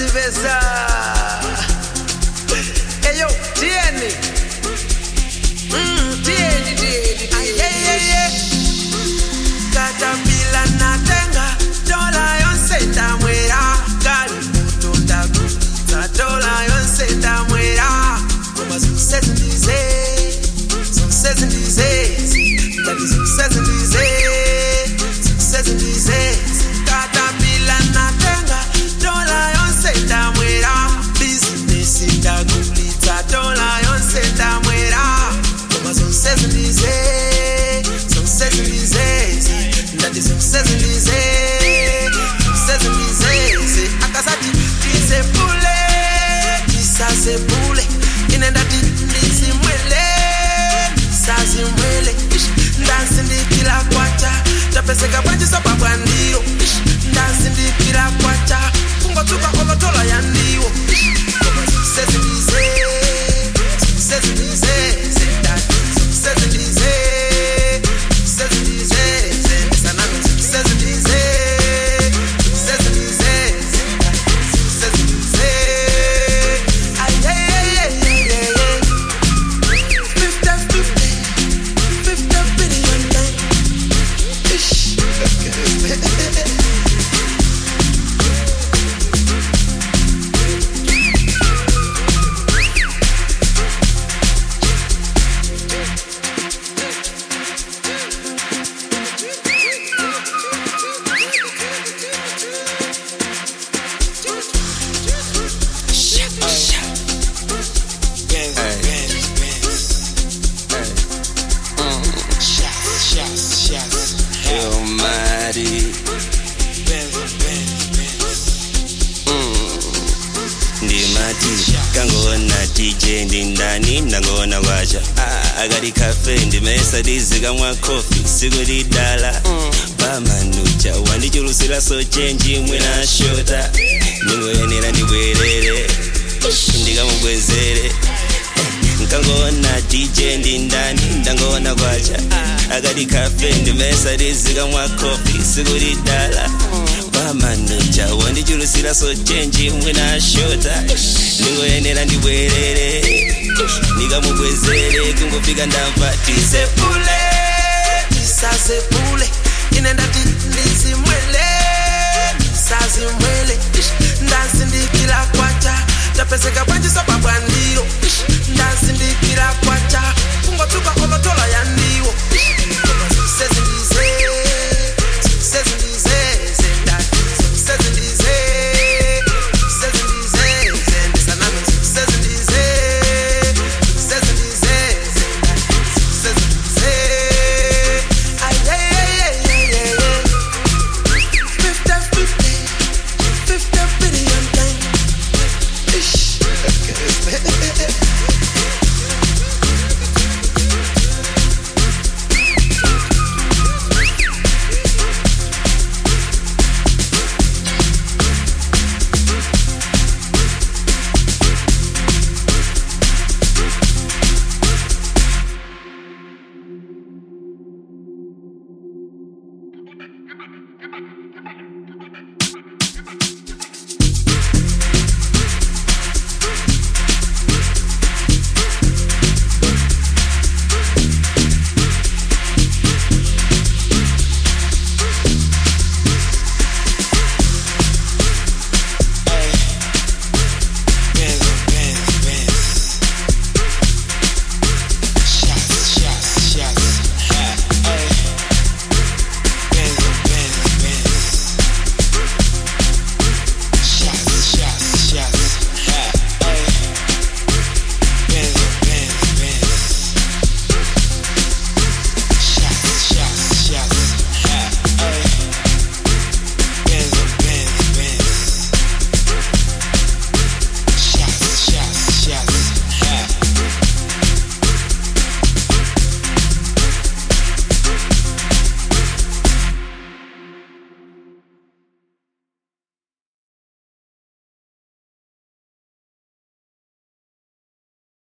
ndazivesa eyo tieni Mm, tieni tieni tieni katapila natenga dola yonse ndamwera kali mutu ndagulitsa dola yonse ndamwera koma zikusezindize zikusezindize ndati zikusezindize zikusezindize katapila natenga dola yonse ndamwera bizinesi ndagulitsa dola yonse ndamwera koma zikusezindize zikusezindize ndati zikusezindize zikusezindize akasati tisepule tisasepule ine ndati ndizimwele ndisazimwele ndazindikira kwacha tapeseka bwanjisopa bwandiyo ndazindikira kwacha kungotsuka olotola yandiwo zikusezindize zikusezindize ndati zikusezindize zikusezindize sanami zikusezindize zikusezindize zikusezindize ayeyeyeyeyeye fifty fifty fifty billion bang ish Benz, Benz, Benz. Shots, shots, shots. Yo, Mari. Benz, Benz, Benz. ndimati kangoona dj ndi ndani ndangoona kwacha Ah, akati kafe ndimesa dizikamwa kofi siku lidala pamanucha wandichulusira so chenji mwina shota ndingoyenera ndibwerere ndikamubwezere nkangoona dj ndi ndani ndangoona kwacha akati kafe ndimesa dizikamwa kofi siku lidala pamanucha wandichulusira so chenji mwina shota ndingoyenera ndibwerere ndikamubwezere kungofika ndamva tisepule